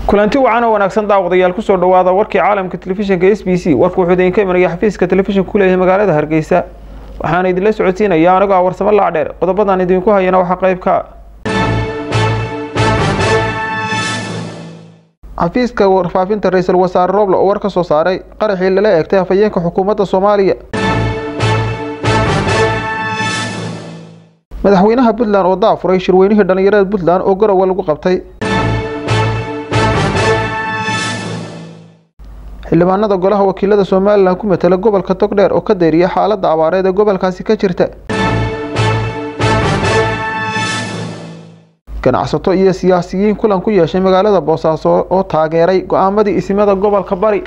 kulanti wacan oo wanaagsan daawadayaal kusoo dhawaada warkii caalamka telefishinka s b c warku wuxuu idinka imanaya xafiiska telefishinka ku leeyahay magaalada hargeysa waxaana idinla socodsiinaya anigoo ah warsamo laacdheer qodobadan idinku hayana waxaa qayb ka xafiiska warfaafinta ra-iisul wasaare roble oo war ka soo saaray qaraxii lala eegtay afhayeenka xukuumadda soomaaliya madaxweynaha puntland oo daafuray shirweynihii dhallinyarada puntland oo garowe lagu qabtay xildhibaanada golaha wakiilada somalilan ku matela gobolka togdheer oo ka dayriya xaaladda abaareed ee gobolkaasi ka jirta ganacsato iyo siyaasiyiin kulan ku yeeshay magaalada boosaaso oo taageeray go-aamadii isimada gobolka bari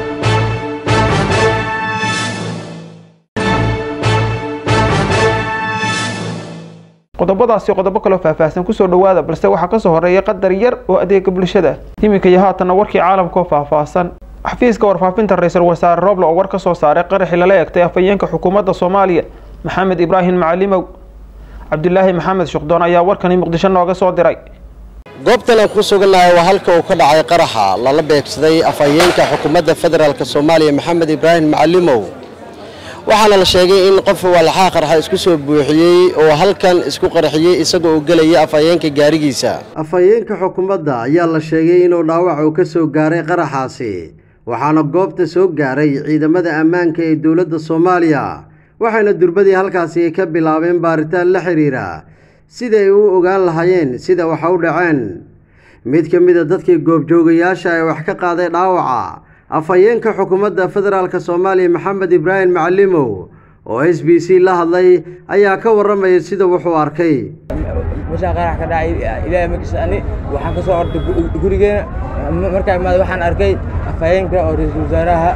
qodobadaasi qodobo kaloo faahfaahsan kusoo dhawaada balse waxaa kasoo horeeya qadar yar oo adeega bulshada iminka iyo haatanna warkii caalamka oo faahfaahsan xafiiska warfaafinta ra-iisul wasaare roble oo war ka soo saaray qaraxii lala eegtay afhayeenka xukuumadda soomaaliya maxamed ibraahim macalimow cabdilaahi maxamed shuqdoon ayaa warkani muqdisho nooga soo diray goobtan aan ku sugannahay waa halka uu ka dhacay qaraxa lala beegsaday afhayeenka xukuumadda federaalk soomaaliya maxamed ibraahim macalimow waxaana la sheegay in qof walaxaha qarxa isku soo buuxiyey oo halkan isku qarxiyey isagoo uu gelaya afhayeenka gaarigiisa afhayeenka xukuumadda ayaa la sheegay inuu dhaawac uu ka soo gaaray qaraxaasi waxaana goobta soo gaaray ciidamada ammaanka ee dowladda soomaaliya waxayna durbadii halkaasi ka bilaabeen baaritaan la xiriira siday u ogaan lahaayeen sida waxa u dhaceen mid ka mid a dadkii goobjoogayaasha ee wax ka qaaday dhaawaca afhayeenka xukuumadda federaalk soomaaliya maxamed ibraahim macalimow oo s b c la hadlay ayaa ka warramaya sida wuxuu arkay meeshaa qarax ka dhacay ilaahay magis ani waxaan ka soo orday gurigeena markaa imaada waxaan arkay afhayeenka oo ra-iisul wasaaraha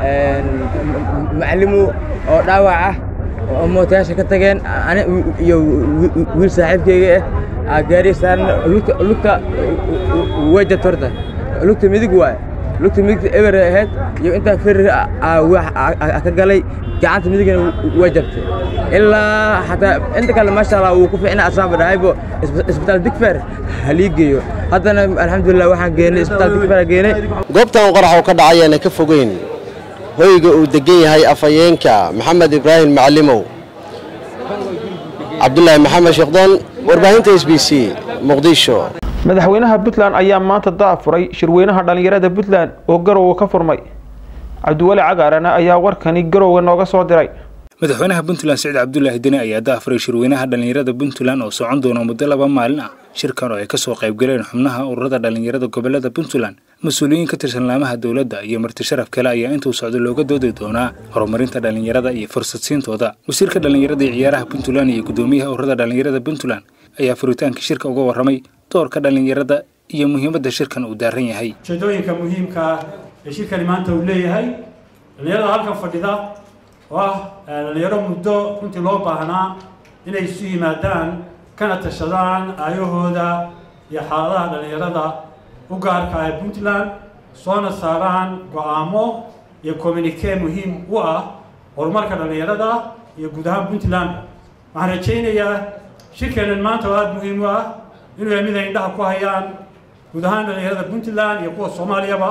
macalimow oo dhaawac ah oo mootayaasha ka tageen ani iyo wiil saaxiibkeyga ah gaari saaran lugta lugta way jabta horta lugta midig waaye lugta midigta eber ahayd iyo intaa ferir ka galay gacanta midigana way jabtay ilaa xataa inta kale maasha allah wuu ku fiicna asaanba dhahaybo isbitaal digfer halii geeyo haddana alxamdulilah waxaan geenay isbitaal digfer geenay goobtan uu qarax uu ka dhacayaana ka fogeyn hoyga uu degan yahay afhayeenka maxamed ibraahim macalimow cabdulaahi maxamed sheekdoon warbaahinta s b c muqdisho madaxweynaha puntland ayaa maanta daafuray shirweynaha dhallinyarada puntland oo garowe ka furmay cabdiweli cagaarana ayaa warkani garowe nooga soo diray madaxweynaha puntland siciid cabdulaahi deni ayaa daafuray shirweynaha dhallinyarada puntland oo socon doona muddo laba maalin ah shirkan oo ay kasoo qaybgaleen xubnaha ururada dhallinyarada gobolada puntland mas-uuliyiin ka tirsan laamaha dowladda iyo marti sharaf kale ayaa intuu socdo looga doodi doonaa horumarinta dhallinyarada iyo fursadsiintooda wasiirka dhallinyarada iyo ciyaaraha puntland iyo guddoomiyaha ururada dhallinyarada puntland ayaa furitaanka shirka uga warramay doorka dhallinyarada iyo muhiimadda shirkan uu daaran yahay ujeedooyinka muhiimka ah ee shirkani maanta uu leeyahay dhallinyarada halkan fadhida oo ah dhallinyaro muddo runtii loo baahnaa inay isu yimaadaan kana tashadaan aayahooda iyo xaaladaha dhallinyarada u gaarka ah ee puntland soona saaraan go-aamo iyo communike muhiim u ah horumarka dhallinyarada iyo guud ahaan puntland waxaan rajaynayaa shirkeenan maanta oo aada muhiim u ah inuu yahay mid ay indhaha ku hayaan guud ahaan dhallinyarada puntland iyo kuwa soomaaliyaba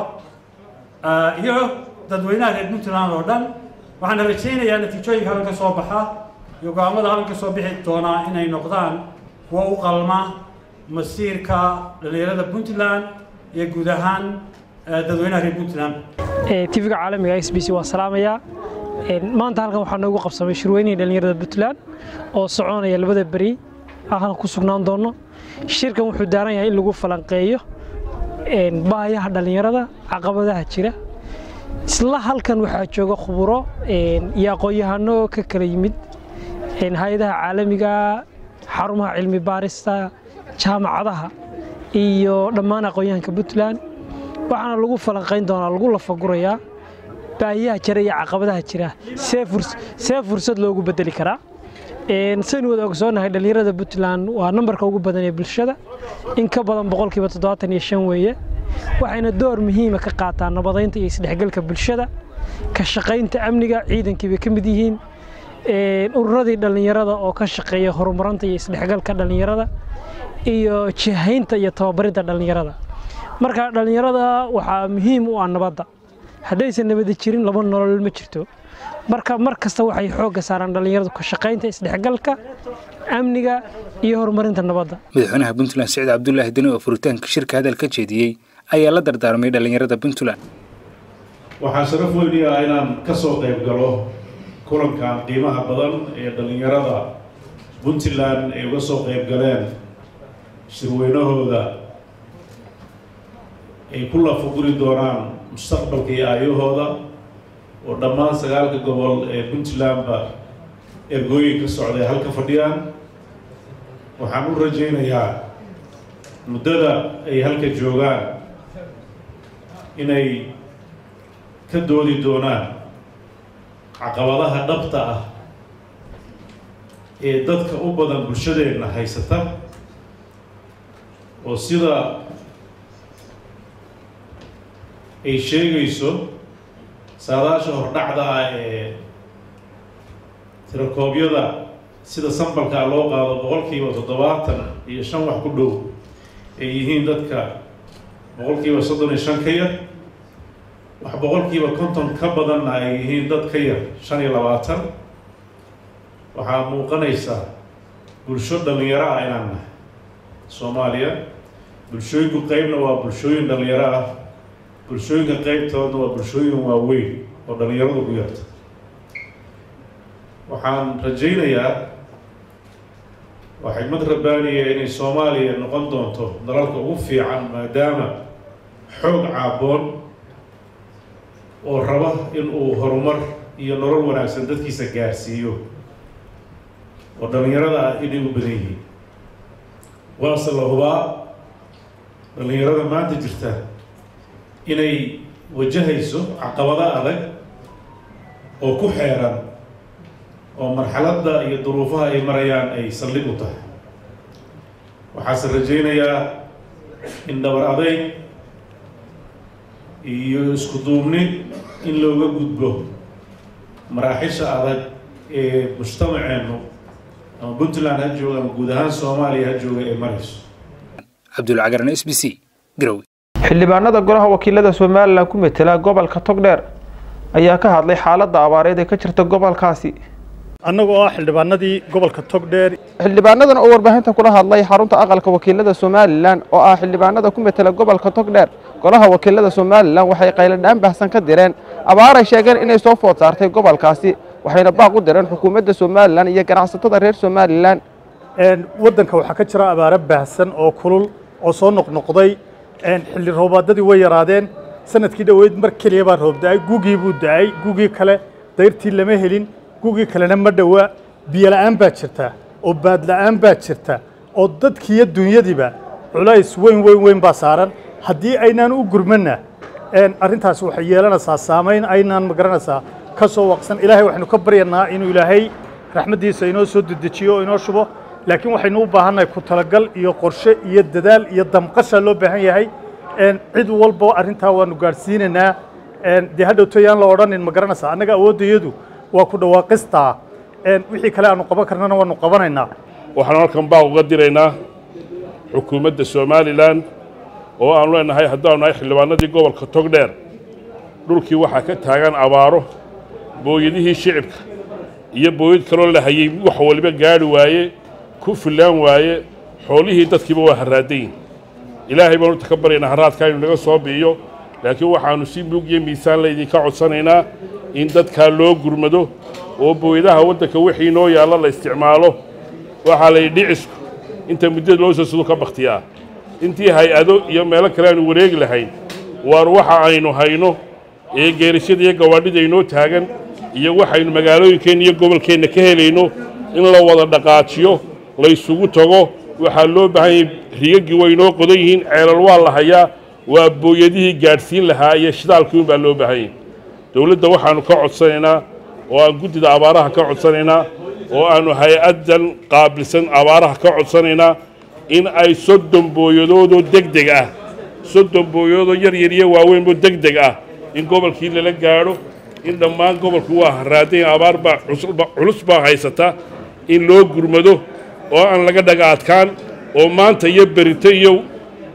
iyo dadweynaha reer puntland oo dhan waxaana rajaynayaa natiijooyinka halkan ka soo baxa iyo go-aamada halkan ka soo bixi doonaa inay noqdaan kuwa u qalma masiirka dhallinyarada puntland iyo guud ahaan dadweynaha reer puntland tv-ga caalamiga s b c waa salaamayaa maanta halkan waxaa noogu qabsamay shirweynihii dhallinyarada puntland oo soconaya labada beri halkan ku sugnaan doono shirkan wuxuu daaran yahay in lagu falanqeeyo baahayaha dhallinyarada caqabadaha jira isla halkan waxaa jooga khuburo iyo aqoon-yahano ka kala yimid hay-adaha caalamiga xarumaha cilmi baarista jaamacadaha iyo dhammaan aqoon-yahanka puntland waxaana lagu falanqayn doonaa lagu lafagurayaa baahiyaha jira iyo caqabadaha jira see fursad loogu bedeli karaa saynu wada ogsoonahay dhallinyarada puntland waa nambarka ugu badan ee bulshada in ka badan boqolkiiba toddobaatan iyo shan weeye waxayna door muhiima ka qaataan nabadaynta iyo isdhexgalka bulshada ka shaqaynta amniga ciidankii bay ka mid yihiin ururadii dhallinyarada oo ka shaqeeya horumarinta iyo isdhexgalka dhallinyarada iyo jihaynta iyo tababarinta dhallinyarada marka dhallinyarada waxaa muhiim u ah nabadda haddaysan nabadi jirin laba nolol ma jirto marka mar kasta waxay xoogga saaraan dhallinyaradu ka shaqaynta isdhexgalka amniga iyo horumarinta nabadda madaxweynaha puntland siciid cabdulaahi deni oo furitaanka shirka hadal ka jeediyey ayaa la dardaarmay dhallinyarada puntland waxaa sharaf weyni ah inaan ka soo qayb galo kulankan qiimaha badan ee dhallinyarada puntland ay uga soo qayb galeen shirweynahooda ay ku lafaguri doonaan mustaqbalka iyo aayahooda oo dhammaan sagaalka gobol ee puntlandba ergooyin ka socday halka fadhiyaan waxaan u rajaynayaa muddada ay halka joogaan inay ka doodi doonaan caqabadaha dhabta ah ee dadka u badan bulshadeenna haysata oo sida ay sheegayso saadaasha hordhacda ah ee tirakoobyada sida sambalkaa loo qaado boqolkiiba toddobaatan iyo shan wax ku dhow ay yihiin dadka boqolkiiba soddon iyo shan ka yar wax boqolkiiba konton ka badanna ay yihiin dad ka yar shan iyo labaatan waxaa muuqanaysa bulsho dhallinyaro ah inaan nahay soomaaliya bulshooyinku qeybna waa bulshooyin dhallinyaro ah bulshooyinka qeybtoodna waa bulshooyin waaweyn oo dhallinyaradu ku yarta waxaan rajaynayaa waa xigmad rabbaaniya inay soomaaliya noqon doonto dalalka ugu fiican maadaama xoog caaboon oo raba in uu horumar iyo nolol wanaagsan dadkiisa gaarsiiyo oo dhallinyarada ah inay u badan yihiin waase la hubaa dhallinyarada maanta jirta inay wajahayso caqabado adag oo ku xeeran oo marxaladda iyo duruufaha ay marayaan ay saldhig u tahay waxaase rajaynayaa in dhabar adayg iyo isku duubni in looga gudbo maraaxisha adag ee mujtamaceennu ama puntland ha jooga ama guud ahaan soomaaliya ha jooga ee marayso cabdulcagaran s b c garowe xildhibaanada golaha wakiilada somalilan ku metela gobolka togdheer ayaa ka hadlay xaaladda abaareed ee ka jirta gobolkaasi annaga oo ah xildhibaanadii gobolka togdheer xildhibaanadan oo warbaahinta kula hadlay xarunta aqalka wakiilada somalilan oo ah xildhibaanada ku metela gobolka togdheer golaha wakiilada somalilan waxay qayladhaan bahsan ka direen abaaray sheegeen inay soo food saartay gobolkaasi waxayna baaq u direen xukuumadda somalilan iyo ganacsatada reer somalilan waddanka waxaa ka jira abaaro baahsan oo kulul oo soo noqnoqday xilli roobaadadii way yaraadeen sanadkii dhoweyd mar keliya baa roob da-ay gugii buu da-ay gugii kale dayrtii lama helin gugii kalena ma dhowaa biyo la'aan baa jirta oo baad la'aan baa jirta oo dadkiiyo dunyadiiba culays weyn weyn weyn baa saaran haddii aynaan u gurmanna arrintaasi waxay yeelanaysaa saamayn aynaan magaranaysaa ka soo waqsan ilaahay waxaynu ka baryanaa inuu ilaahay raxmaddiisa inoo soo dedejiyo oo inoo shubo laakiin waxaynu u baahannahay ku talagal iyo qorshe iyo dadaal iyo damqasha loo baahan yahay cid walba arrintaa waanu gaadhsiinaynaa dee hadhowto yaan la odhanin ma garanaysaa annaga awooddayadu waa ku dhawaaqistaa wixii kale aanu qaban karnana waanu qabanaynaa waxaan halkan baaq uga diraynaa xukuumadda somalilan oo aanu leenahay haddaanu nahay xildhibaanadii gobolka togdheer dhulkii waxaa ka taagan abaaro booyadihii shicibka iyo booyad kaloo la hayey wax waliba gaadhi waaye ku fillaan waaye xoolihii dadkiiba waa harraadayin ilaahay baanu ta ka baryaynaa harraadkaa inu naga soo bi'iyo laakiin waxaannu si mug iyo miisaan laydinka codsanaynaa in dadkaa loo gurmado oo booyadaha waddanka wixii noo yaalla la isticmaalo waxaa layidhi dhicisku inta muddada loo soo sudo ka bakhtiyaa intii hay-ado iyo meelo kale aanu wareegi lahayn waar waxa aynu hayno ee geerishada iyo gawaadhida inoo taagan iyo waxaynu magaalooyinkeenna iyo gobolkeenna ka helayno in la wada dhaqaajiyo laysugu tago waxaa loo baahan yahay rigaggii way inoo qodan yihiin ceelal waa la hayaa waa booyadihii gaadhsiin lahaa iyo shidaalkii unbaa loo baahan yahay dowladda waxaannu ka codsanaynaa oo aan guddida abaaraha ka codsanaynaa oo aannu hay-addan qaabilsan abaaraha ka codsanaynaa in ay soddon booyadoodoo deg deg ah soddon booyadoodoo yar yar iyo waaweynoo deg deg ah in gobolkii lala gaadho in dhammaan gobolku waa harraadayn abaar baa culus baa haysata in loo gurmado oo aan laga dhaga adkaan oo maanta iyo berito iyo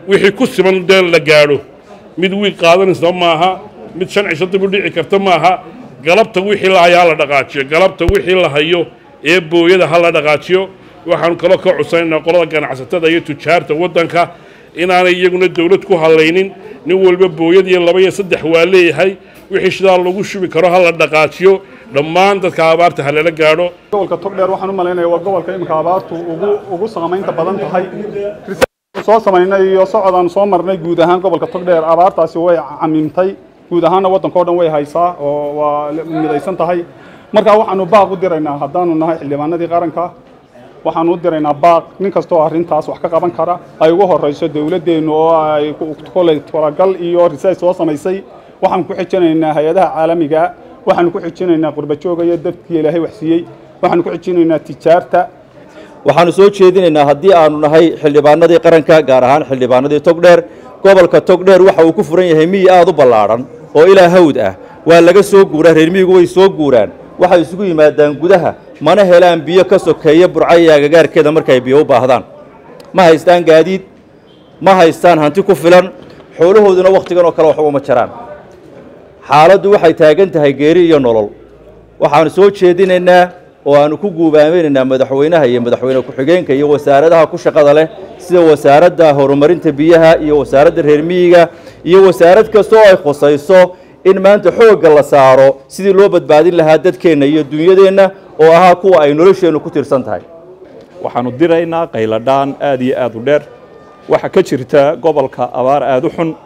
wixii ku siman dee la gaadho mid wiig qaadanaysa maaha mid shan cisho dib u dhici karta maaha galabta wixii la hayo ha la dhaqaajiyo galabta wixii la hayo ee booyada ha la dhaqaajiyo waxaanu kaloo ka codsanayna qolada ganacsatada iyo tujaarta waddanka inaanay iyaguna dawlad ku hadlaynin nin walba booyad iyo laba iyo saddex waa leeyahay wixii shidaal lagu shubi karo ha la dhaqaajiyo dhammaan dadka abaarta ha lala gaadho gobolka togdheer waxaan u malaynaya waa gobolka imika abaartu ugu ugu saamaynta badan tahay soo samaynay iyo socodaan soo marnay guud ahaan gobolka togdheer abaartaasi way camimtay guud ahaanna waddanka oo dhan way haysaa oo waa midaysan tahay markaa waxaanu baaq u diraynaa haddaanu nahay xildhibaanadii qaranka waxaanu u diraynaa baaq nin kastoo arrintaas wax ka qaban kara ay ugu horrayso dowladdeennu oo ay koley talagal iyo risays soo samaysay waxaan ku xijinaynaa hay-adaha caalamiga waxaanu ku xijinaynaa qurbajooga iyo dadkii ilaahay waxsiiyey waxaanu ku xijinaynaa tijaarta waxaanu soo jeedinaynaa haddii aanu nahay xildhibaanadii qaranka gaar ahaan xildhibaanadii togdheer gobolka togdheer waxa uu ku furan yahay miyi aad u ballaadhan oo ilaa hawd ah waa laga soo guuraa reer miyigu way soo guuraan waxay isugu yimaadaan gudaha mana helaan biyo ka sokeeya burca iyo agagaarkeeda markay biyo u baahdaan ma haystaan gaadiid ma haystaan hanti ku filan xoolahooduna wakhtigan oo kale wax ugama jaraan xaaladdu waxay taagan tahay geeri iyo nolol waxaanu soo jeedinaynaa oo aanu ku guubaameynaynaa madaxweynaha iyo madaxweyne ku-xigeenka iyo wasaaradaha ku shaqada leh sida wasaaradda horumarinta biyaha iyo wasaaradda reer miyiga iyo wasaarad kasta oo ay khusayso in maanta xoogga la saaro sidii loo badbaadin lahaa dadkeenna iyo dunyadeenna oo ahaa kuwa ay nolosheennu ku tiirsan tahay waxaanu diraynaa qayladhaan aad iyo aad u dheer waxaa ka jirta gobolka abaar aad u xun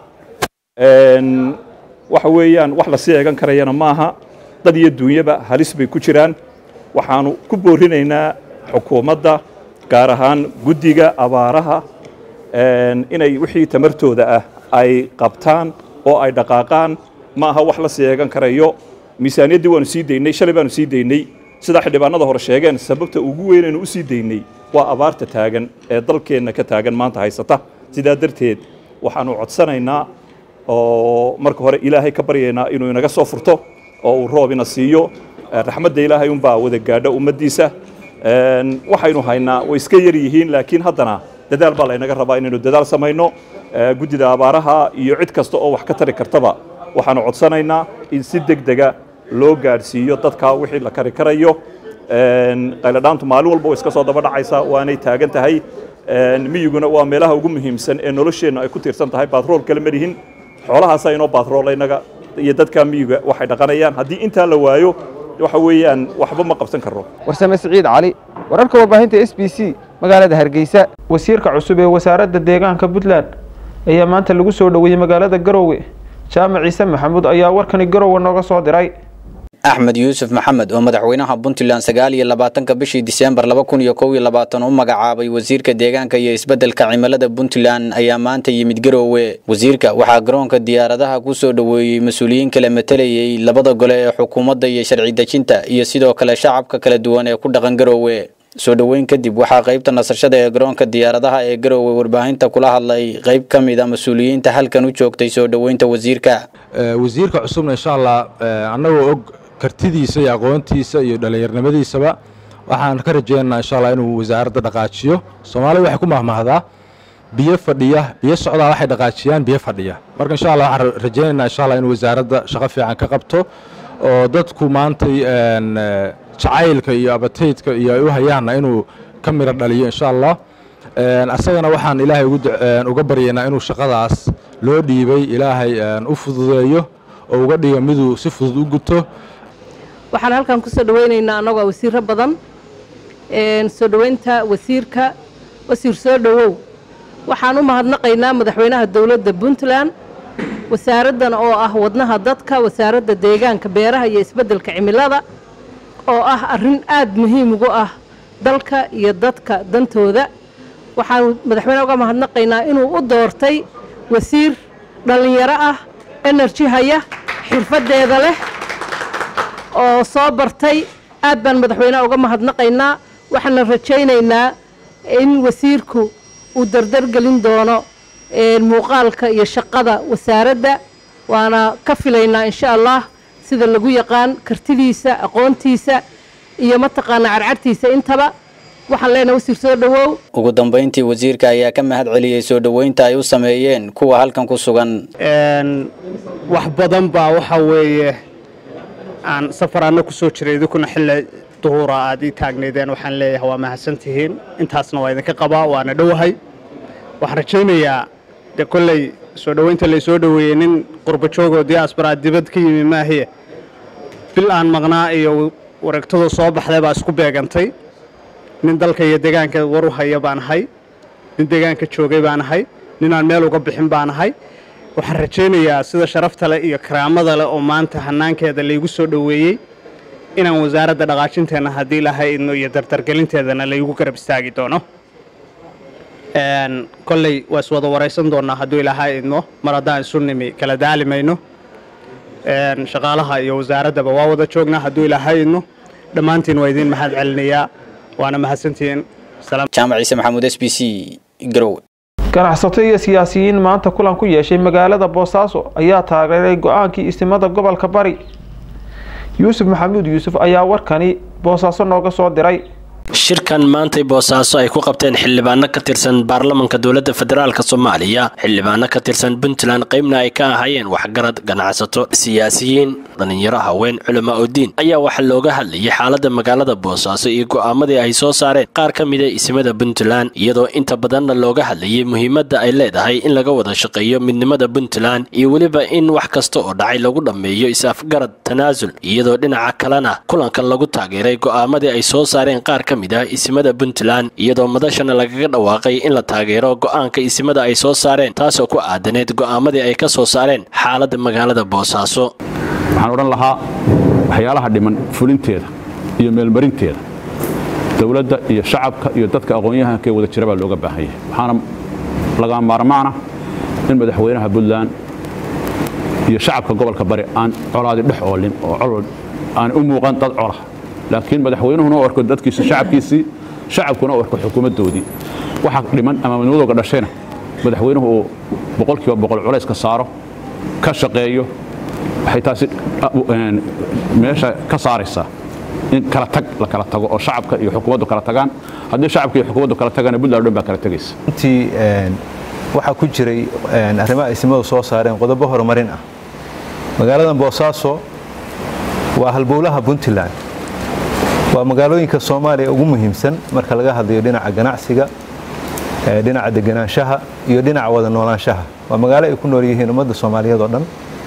waxa weeyaan wax lasii eegan karayana maaha dad iyo duunyaba halis bay ku jiraan waxaanu ku boorinaynaa xukuumadda gaar ahaan guddiga abaaraha inay wixii tamartooda ah ay qabtaan oo ay dhaqaaqaan ma aha wax la sii eegan karayo miisaaniyaddii waanu sii daynay shalay baanu sii daynay sidaa xildhibaanada hore sheegeen sababta ugu weynaynu u sii daynay waa abaarta taagan ee dalkeenna ka taagan maanta haysata sidaa darteed waxaanu codsanaynaa oo marka hore ilaahay ka baryaynaa inuu inaga soo furto oo uu roob ina siiyo raxmadda ilaahay unbaa wada gaadha ummaddiisa waxaynu haynaa way iska yar yihiin laakiin haddana dadaal baa laynaga rabaa inaynu dadaal samayno guddida abaaraha iyo cid kasta oo wax ka tari kartaba waxaanu codsanaynaa in si deg dega loo gaadhsiiyo dadka wixii la kari karayo qayladhaantu maalin walba way iska soo daba dhacaysaa waanay taagan tahay miyiguna waa meelaha ugu muhiimsan ee nolosheennu ay ku tiirsan tahay baatrool kale ma lihin xoolahaasaa inoo baatrool inaga iyo dadka miyiga waxay dhaqanayaan haddii intaa la waayo waxa weeyaan waxba ma qabsan karno warsame siciid cali wararka warbaahinta s b c magaalada hargeysa wasiirka cusub ee wasaaradda deegaanka puntland ayaa maanta lagu soo dhoweeyey magaalada garowe jaamac ciise maxamuud ayaa warkani garowe nooga soo diray axmed yuusuf maxamed oo madaxweynaha puntland sagaal iyo labaatanka bishii diseembar laba kun iyo kow iyo labaatan u magacaabay wasiirka deegaanka iyo isbeddelka cimilada puntland ayaa maanta yimid garoowe wasiirka waxaa garoonka diyaaradaha ku soo dhoweeyey mas-uuliyiin kala matalayay labada gole ee xukuumadda iyo sharci dejinta iyo sidoo kale shacabka kala duwan ee ku dhaqan garoowe soo dhoweyn kadib waxaa qaybta nasashada ee garoonka diyaaradaha ee garoowe warbaahinta kula hadlay qayb ka mid a mas-uuliyiinta halkan u joogtay soo dhoweynta wasiirka wasiirka cusubna insha allah annagoo og kartidiisa iyo aqoontiisa iyo dhallinyarnimadiisaba waxaan ka rajaynaynaa insha allah inuu wasaaradda dhaqaajiyo soomaalida waxay ku mahmahdaa biyo fadhiya biyo socdaa waxay dhaqaajiyaan biyo fadhiya marka insha allah waxaan rajaynaynaa insha allah inuu wasaaradda shaqo fiican ka qabto oo dadku maantay jacaylka iyo abataydka iyo ay u hayaanna inuu ka miro dhaliyo insha allah asagana waxaan ilaahay uga baryaynaa inuu shaqadaas loo dhiibay ilaahay u fududeeyo oo uga dhigo miduu si fudud u guto waxaan halkan ku soo dhoweynaynaa annagoo wasiirro badan soo dhoweynta wasiirka wasiir soo dhowow waxaan u mahadnaqaynaa madaxweynaha dowladda puntland wasaaraddan oo ah wadnaha dadka wasaaradda deegaanka beeraha iyo isbeddelka cimilada oo ah arrin aad muhiim ugu ah dalka iyo dadka dantooda waxaan madaxweyneha uga mahadnaqaynaa inuu u doortay wasiir dhallinyaro ah enerji haya xirfaddeeda leh oo soo bartay aad baan madaxweyneha uga mahadnaqaynaa waxaana rajaynaynaa in wasiirku uu dardargelin doono muuqaalka iyo shaqada wasaaradda waana ka filaynaa insha allah sida lagu yaqaan kartidiisa aqoontiisa iyo mataqaanaa carcartiisa intaba waxaan leenahay wasiir soo dhowow ugu dambayntii wasiirka ayaa ka mahad celiyey soo dhoweynta ay u sameeyeen kuwa halkan ku sugan wax badan baa waxa weeye aan safaraanna ku soo jiray idinkuna xilli duhura aad ii taagnaydeen waxaan leeyahay waa mahadsantihiin intaasna waa idinka qabaa waana dhowahay waxaan rajaynayaa dee kolley soo dhoweynta laysoo dhoweeyey nin qurbajoogoo diaasbaraa dibad ka yimi maahiye bil aan maqnaa iyo wareegtadu soo baxday baa isku beegantay nin dalka iyo deegaanka war u haya baan ahay nin deegaanka joogay baan ahay ninaan meel uga bixin baan ahay waxaan rajaynayaa sida sharafta leh iyo karaamada leh oo maanta hannaankeeda laygu soo dhoweeyey inaan wasaaradda dhaqaajinteenna haddii lahay idno iyo dardargelinteedana laygu garab istaagi doono kolley waa is wada waraysan doonnaa hadduu ilaahay idmo mar haddaan isu nimi kala daali mayno shaqaalaha iyo wasaaraddaba waa wada joognaa hadduu ilaahay idmo dhammaantiin waa idiin mahad celinayaa waana mahadsantihiin jaamac ciise maxamuud s b c garowe ganacsato iyo siyaasiyiin maanta kulan ku yeeshay magaalada boosaaso ayaa taageeray go-aankii istimada gobolka bari yuusuf maxamuud yuusuf ayaa warkani boosaaso nooga soo diray shirkan maantay boosaaso ay ku qabteen xildhibaano ka tirsan baarlamanka dowladda federaalk soomaaliya xildhibaano ka tirsan puntland qaybna ay ka ahaayeen waxgarad ganacsato siyaasiyiin dhallinyaro haween culama udiin ayaa waxaa looga hadlayay xaaladda magaalada boosaaso iyo go'aamadii ay soo saareen qaar ka mida isimada puntland iyadoo inta badanna looga hadlayay muhiimadda ay leedahay in laga wada shaqeeyo midnimada puntland iyo weliba in wax kasta oo dhacay lagu dhammeeyo is-afgarad tanaasul iyadoo dhinaca kalena kulankan lagu taageeray go'aamadii ay soo saareen qaar ka mid ah isimada puntland iyadoo madashana lagaga dhawaaqay in la taageero go'aanka isimada ay soo saareen taasoo ku aadaneed go'aamadii ay ka soo saareen xaaladda magaalada boosaaso waxaan odhan lahaa waxyaalaha dhiman fulinteeda iyo meelmarinteeda dowladda iyo shacabka iyo dadka aqoon-yahankaee wada jira baa looga baahan yahay waxaana laga maarmaana in madaxweynaha puntland iyo shacabka gobolka bari aan colaadi dhex oolin oo colol aan u muuqan dad cola laakiin madaxweynuhuna u arko dadkiisa shacabkiisii shacabkuna u arko xukuumaddoodii waxa dhiman ama midnimadooga dhashayna madaxweynuhu uu boqolkiiba boqol culays ka saaro ka shaqeeyo waxay taasi meesha ka saaraysaa in kala tag la kala tago oo shacabka iyo xukuumaddu kala tagaan haddii shacabka iyo xukuumaddu kala tagana puntland dhan baa kala tegaysa intii waxaa ku jiray arrimaha isimadu soo saareen qodobo horumarin ah magaaladan boosaaso waa halbowlaha puntland waa magaalooyinka soomaaliya ugu muhiimsan marka laga hadlayo dhinaca ganacsiga dhinaca deganaanshaha iyo dhinaca wada noolaanshaha waa magaalo ay ku nool yihiin ummadda soomaaliyeed oo dhan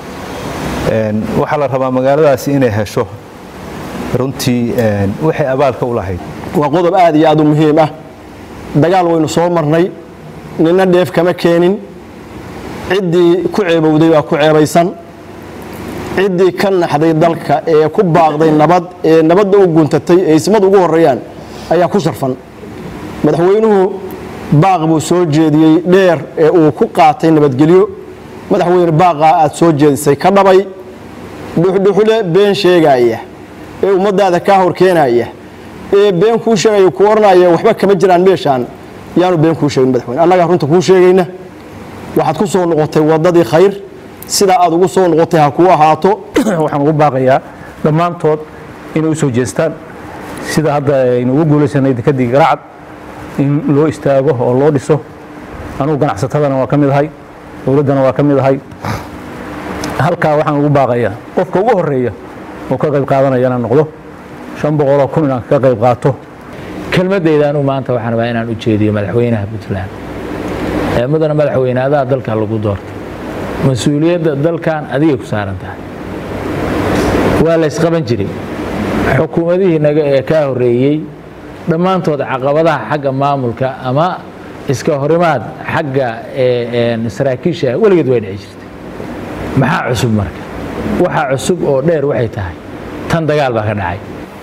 waxaa la rabaa magaaladaasi inay hesho runtii waxay abaalka u lahayd waa qodob aad iyo aad u muhiim ah dagaal waynu soo marnay nina dheef kama keenin ciddii ku ceebowday waa ku ceebaysan ciddii ka naxday dalka ee ku baaqday nabad ee nabadda u guntatay ee ismad ugu horreeyaan ayaa ku sharfan madaxweynuhu baaq buu soo jeediyey dheer ee uu ku qaatay nabadgelyo madaxweyne baaqaa aad soo jeedisay ka dhabay dhuxdhuxle been sheegaaya ee ummaddaada kaa hor keenaya ee been kuu sheegaya ku odhanaya waxba kama jiraan meeshaan yaanu been kuu sheegin madaxweyne annagaa runta kuu sheegayna waxaad ku soo noqotay waddadii khayr sidaa aad ugu soo noqotay ha kuu ahaato waxaan ugu baaqayaa dhammaantood inay u soo jeestaan sida hadda aynu ugu guulaysanay dekadii garaacad in loo istaago oo loo dhiso anugu ganacsatadana waa ka mid ahay dowladdana waa ka mid ahay halkaa waxaan ugu baaqayaa qofka ugu horreeya oo ka qayb qaadanaya inaan noqdo shan boqoloo kun inaan ka qayb qaato kelmadayda anu maanta waxaan rabaa inaan u jeediyo madaxweynaha puntland ee mudana madaxweyne adaa dalka lagu doortay mas-uuliyadda dalkan adigay ku saaran tahay waa la ysqaban jiray xukuumadihii naga ee kaa horreeyey dhammaantood caqabadaha xagga maamulka ama iska horimaad xagga saraakiisha weligeed way dhici jirtay maxaa cusub marka waxaa cusub oo dheer waxay tahay tan dagaal baa ka dhacay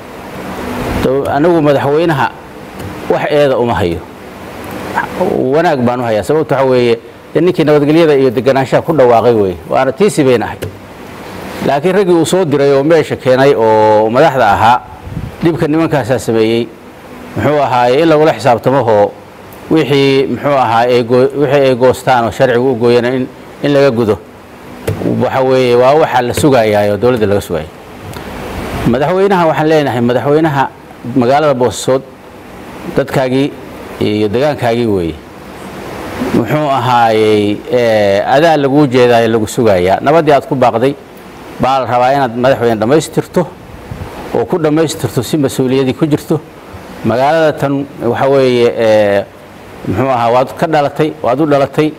anigu madaxweynaha wax eeda uma hayo wanaag baan u hayaa sababto waxa weeye dee ninkii nabadgelyada iyo deganaanshaha ku dhawaaqay weye waana tiisi bayn ahay laakiin raggii uu soo diray oo meesha keenay oo madaxda ahaa dhibka nimankaasaa sameeyey muxuu ahaaye in lagula xisaabtamahoo wixii muxuu ahaa wixii ay goostaan oo sharcigu u gooyana in in laga gudo waxa weeye waa waxaa la sugayaa oo dowladda laga sugaya madaxweynaha waxaan leenahay madaxweynaha magaalada boosasood dadkaagii iyo degaankaagii weeye muxuu ahaayey adaa laguu jeedaayo lagu sugayaa nabaddii aad ku baaqday baa la rabaa inaad madaxweyne dhammaystirto oo ku dhammaystirto si mas-uuliyadii ku jirto magaalada tan waxa weeye muxuu ahaa waad ka dhalatay waad u dhalatay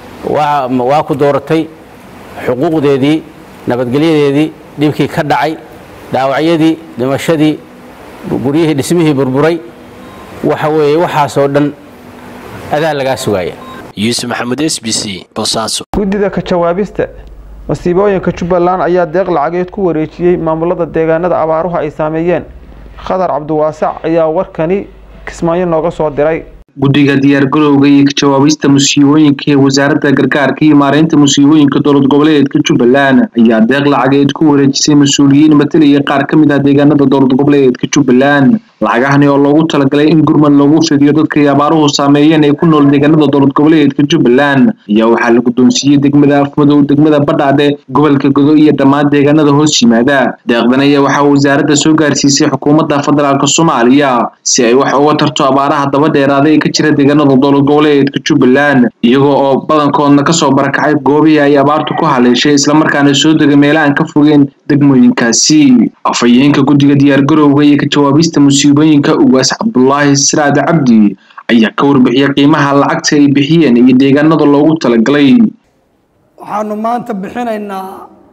waa ku dooratay xuquuqdeedii nabadgelyadeedii dhibkii ka dhacay dhaawacyadii dhimashadii guryihii dhismihii burburay waxa weeye waxaasoo dhan adaa lagaa sugaaya yuusuf maxamuud s b c boosaaso guddida ka jawaabista masiibooyinka jubbaland ayaa deeq lacageed ku wareejiyey maamulada deegaanada abaaruhu ay saameeyeen khadar cabdiwaasac ayaa warkani kismaayo nooga soo diray guddiga diyaargarowga iyo ka jawaabista musiibooyinka ee wasaaradda gargaarka iyo maareynta musiibooyinka dowlad goboleedka jubbaland ayaa deeq lacageed ku wareejisay mas-uuliyiin matalaya qaar ka mid ah deegaanada dowlad goboleedka jubbaland lacagahani oo loogu talagalay in gurmad loogu fidiyo dadka ay abaaruhu saameeyeen ee ku nool deegaanada dowlad goboleedka jubbaland ayaa waxaa la guddoonsiiyey degmada afmadow degmada badhaadhe gobolka godo iyo dhammaan deegaanada hoos yimaada deeqdan ayaa waxaa wasaaradda soo gaarsiisay xukuumadda federaalk soomaaliya si ay wax uga tarto abaaraha daba dheeraaday ee ka jira deegaanada dowlad goboleedka jubbaland iyagoo oo badankoodna kasoo barakacay goobihii ay abaartu ku haleeshay islamarkaana soo degay meelahan ka fogeen degmooyinkaasi afhayeenka guddiga diyaargarowga iyo ka jawaabista musiibooyinka ugaas cabdulaahi siraad cabdi ayaa ka warbixiyay qiimaha lacagta ay bixiyeen iyo deegaanada loogu talagalay waxaanu maanta bixinaynaa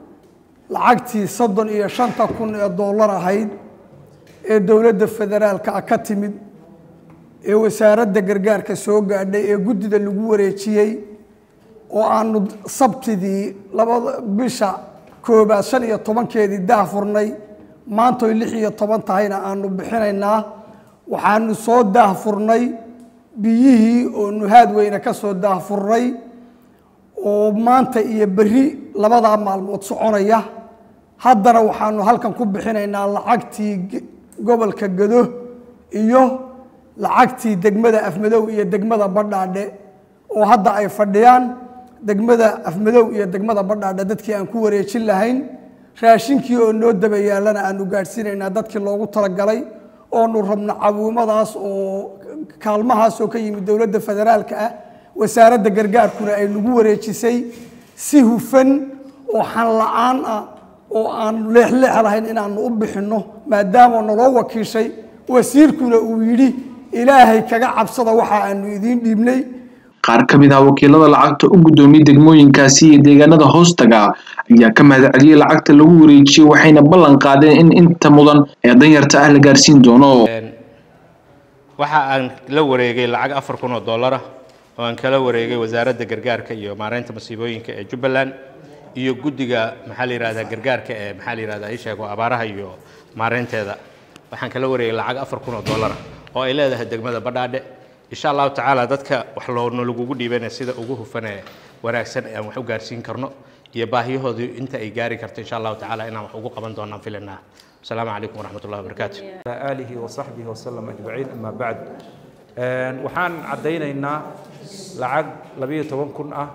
lacagtii soddon iyo shanta kun ee dollar ahayd ee dowladda federaalka ah ka timid ee wasaaradda gargaarka soo gaadhay ee guddida lagu wareejiyey oo aanu sabtidii labada bisha koobaad shan iyo tobankeedii daahfurnay maantoy lix iyo toban tahayna aanu bixinaynaa waxaanu soo daahfurnay biyihii oo nuhaad weyne ka soo daahfurnay oo maanta iyo berri labadaa maalmood soconaya haddana waxaanu halkan ku bixinaynaa lacagtii gobolka gado iyo lacagtii degmada afmadow iyo degmada badhaadhe oo hadda ay fadhiyaan degmada afmadow iyo degmada badhaadhe dadkii aan ku wareejin lahayn raashinkii oo noo daba yaalana aanu gaadhsiinaynaa dadkii loogu talagalay oonu rabno cabuumadaas oo kaalmahaas oo ka yimid dowladda federaalka ah wasaaradda gargaarkuna ay nagu wareejisay si hufan oo xan la-aan ah oo aan leexleex lahayn inaanu u bixinno maadaama naloo wakiishay wasiirkuna uu yidhi ilaahay kaga cabsada waxa aanu idiin dhiibnay qaar ka mid ah wakiilada lacagta u guddoomiyey degmooyinkaasi iyo deegaanada hoostaga ayaa ka mahadceliyey lacagta lagu wareejiyey waxayna ballan qaadeen in inta mudan ee danyarta ah la gaarsiin doono waxa aan la wareegay lacag afar kun oo dollar ah oo aan kala wareegay wasaaradda gargaarka iyo maareynta masiibooyinka ee jubbaland iyo guddiga maxaa la yidhahdaa gargaarka ee maxaa la yidhahdaa ii sheego abaaraha iyo maareynteeda waxaan kala wareegay lacag afar kun oo dollar ah oo ay leedahay degmada badhaadhe insha allahu tacaala dadka wax loona lagugu dhiibana sida ugu hufanee wanaagsan aan wax u gaarsiin karno iyo baahiyahoodii inta ay gaari karto insha allahu tacaala inaan wax ugu qaban doonaan filanaa asalaamu calaykum waraxmat ullahi wabarakaatu آله وصحبه وسلم أجمعين أما بعد waxaan caddaynaynaa lacag labiyo toban kun ah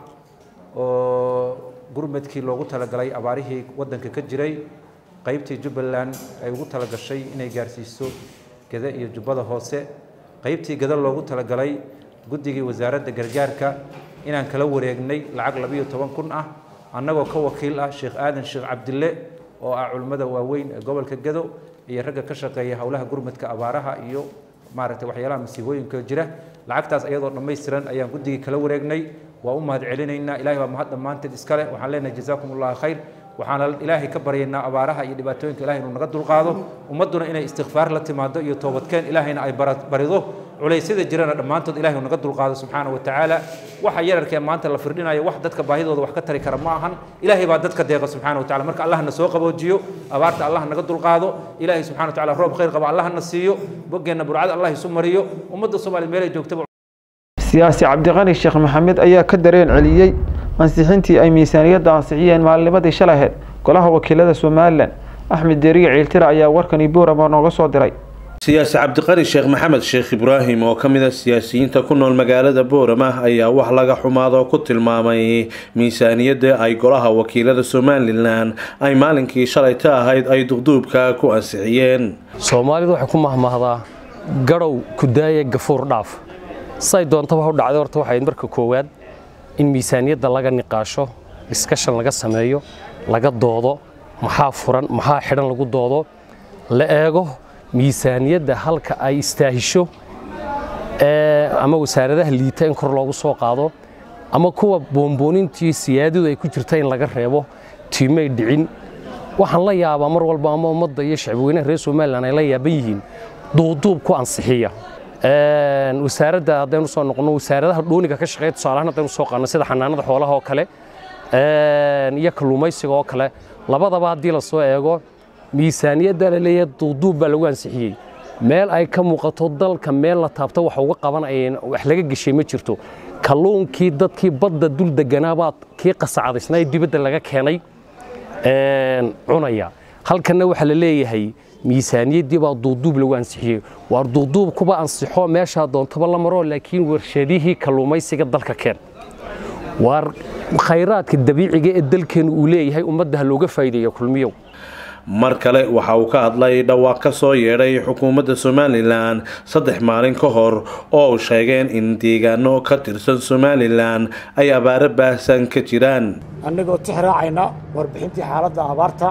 oo gurmadkii loogu talagalay abaarihii waddanka ka jiray qaybtii jubbaland ay ugu talagashay inay gaarsiiso gada iyo jubbada hoose qaybtii gada loogu talagalay guddigii wasaaradda gargaarka inaan kala wareegnay lacag labiyo toban kun ah annagoo ka wakiil ah sheekh aadan sheekh cabdille oo ah culimmada waaweyn ee gobolka gado iyo ragga ka shaqeeya howlaha gurmadka abaaraha iyo maaragtay waxyaalaha masiibooyinka jira lacagtaas iyadoo dhammaystiran ayaan guddigii kala wareegnay waa u mahad celinaynaa ilahay baa mahad dhammaanteed iskale waxaan leenahay jazaakum allahu khayr waxaana ilaahay ka baryaynaa abaaraha iyo dhibaatooyinka ilahay inuu naga dulqaado ummadduna inay istikfaar la timaado iyo toobadkeen ilaahayna ay barido culaysyada jirana dhammaantood ilahay uu naga dulqaado subxaana wa tacaala waxa yararkee maanta la firdhinayo wax dadka baahidooda wax ka tari kara ma ahan ilaahay baa dadka deeqa subxaana wa tacala marka allahna soo qaboojiyo abaarta allah naga dulqaado ilaahay subxana wa tacala roob khayr qaba allahna siiyo boggeenna burcada allah isu mariyo ummadda soomaaliya meelay joogtaba siyaasi cabdiqani sheekh maxamed ayaa ka dareen celiyey ansixintii ay miisaaniyadda ansixiyeen maalinimadii shalaheed golaha wakiilada somalilan axmed deriye ciiltira ayaa warkani boorama nooga soo diray siyaasi cabdiqani sheekh maxamed sheekh ibraahim oo ka mid a siyaasiyiinta ku nool magaalada boorama ayaa wax laga xumaado ku tilmaamay miisaaniyadda ay golaha wakiilada somalilan ay maalinkii shalayta ahayd ay duqduubka ku ansixiyeen soomaalidu waxay ku mahmahdaa gadhow kudaaya gafuur dhaaf say doontaba u dhacday horta waxay marka koowaad in miisaaniyadda laga niqaasho discussion laga sameeyo laga doodo maxaa furan maxaa xidhan lagu doodo la eego miisaaniyadda halka ay istaahisho ama wasaaradaha liita in kor loogu soo qaado ama kuwa boonboonintii siyaadadu ay ku jirta in laga reebo tiimay dhicin waxaan la yaabaa mar walba ama ummadda iyo shacbweynaha reer somalilan ay la yaaban yihiin duuduub ku ansixiya wasaaradda haddaynu soo noqono wasaaradaha dhooniga ka shaqeeya tusaalahaan haddaynu soo qaadno sida xanaanada xoolaha oo kale iyo kalluumaysiga oo kale labadaba haddii lasoo eego miisaaniyadda la leeyahay duuduub baa lagu ansixiyey meel ay ka muuqato dalka meel la taabto wax uga qabanayeen wax laga geshay ma jirto kalluunkii dadkii badda dul deganaabaa kii qasacadaysnaa ee dibadda laga keenay cunaya halkanna waxaa la leeyahay miisaaniyaddii baa duuduub lagu ansixiyey waar duuduub kuba ansixo meeshaa doontaba la maro laakiin warshadihii kalluumaysiga dalka keen waar khayraadka dabiiciga ee dalkeenu uu leeyahay ummadda ha looga faa'iideeyo kulmiyow mar kale waxa uu ka hadlay dhawaaq ka soo yeedhay xukuumadda somalilan saddex maalin ka hor oo uu sheegeen in deegaano ka tirsan somalilan ay abaaro baahsan ka jiraan annagoo tix raacayna warbixintii xaaladda abaarta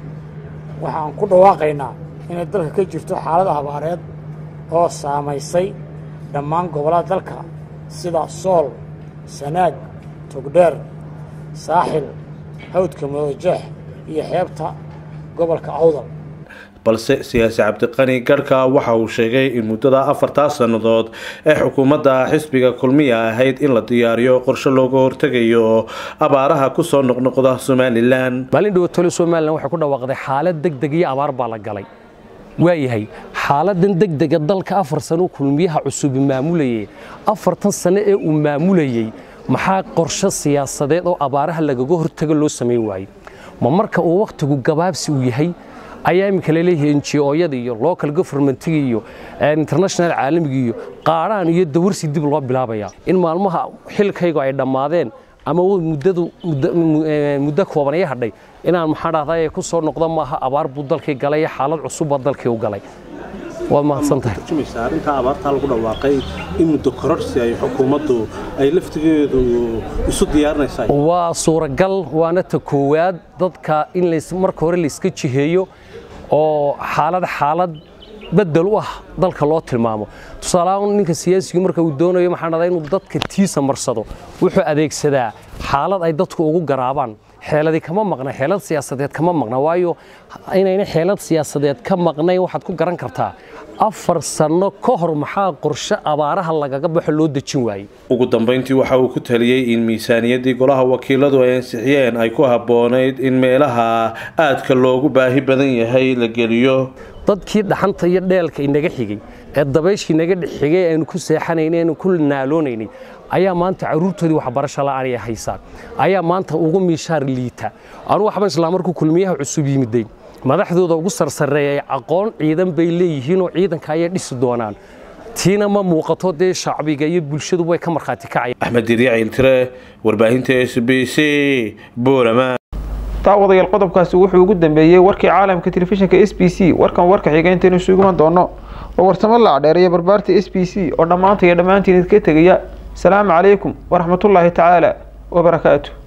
waxaan ku dhawaaqaynaa inay dalka ka jirto xaalad abaareed oo saamaysay dhammaan gobollada dalka sida sool sanaag togdheer saaxil hawdka madoojeex iyo xeebta gobolka awdal balse siyaasi cabdiqani garhka waxa uu sheegay in muddada afartaa sannadood ee xukuumadda xisbiga kulmiya ahayd in la diyaariyo qorshe looga hortegayo abaaraha kusoo noqnoqda somalilan maalin dhawatole somalilan waxay ku dhawaaqday xaalad degdeg iyo abaar baa la galay waayahay xaaladan degdega dalka afar sano kulmiyaha cusubi maamulayay afartan sano ee uu maamulayey maxaa qorshe siyaasadeed oo abaaraha lagaga hortago loo samayn waayey ma marka uu wakhtigu gabaabsi uu yahay ayaa iminka laleeyahay ngo-yada iyo local governmentiga iyo international caalamiga iyo qaadhaan iyo dawarsi dib loo bilaabayaa in maalmaha xilkaygu ay dhammaadeen ama muddadu muddo kooban ay hadhay inaan maxaa dhahday ku soo noqdo maaha abaar buu dalkii galay xaalad cusubba dalkii u galay waad mahadsantahay arrintaa abaartaa lagu dhawaaqay in muddo kororsi ay xukuumaddu ay laftigeedu isu diyaarinaysaa waa suuragal waana ta koowaad dadka in marka hore layska jiheeyo oo xaalad xaalad bedel u ah dalka loo tilmaamo tusaaleahaan ninka siyaasigu marka uu doonayo maxaa dhahdaa inuu dadka tiisa marsado wuxuu adeegsadaa xaalad ay dadku ugu garaabaan xeeladi kama maqna xeelad siyaasadeed kama maqna waayo inayna xeelad siyaasadeed ka maqnayn waxaad ku garan kartaa afar sanno ka hor maxaa qorshe abaaraha lagaga baxo loo dejin waayey ugu dambayntii waxa uu ku taliyey in miisaaniyaddii golaha wakiiladu ay ansixiyeen ay ku habboonayd in meelaha aadka loogu baahi badan yahay la geliyo dadkii dhaxanta iyo dheelka inaga xigay ee dabayshii naga dhexxigay aynu ku seexanaynay aynu ku naaloonaynay ayaa maanta caruurtoodii waxbarasho la'aan ay haysaan ayaa maanta ugu miishaar liita anu waxban islaa markuu kulmiyaha cusub yimiday madaxdooda ugu sarsareeyay aqoon ciidan bay leeyihiin oo ciidanka ayay dhisi doonaan tiina ma muuqato dee shacbiga iyo bulshadu way ka markhaati kacayaan axmed diriicil tire warbaahinta s b c boorama daawadayaal qodobkaasi wuxuu ugu dambeeyey warkii caalamka telefishinka s b c warkan warka xiga intaynu isugu iman doono oo warsamo la cadheereeya barbaarta s b c oo dhammaanta iyo dhammaantiin idinka tegaya asalaamu calaykum waraxmatullaahi tacaala wabarakaatu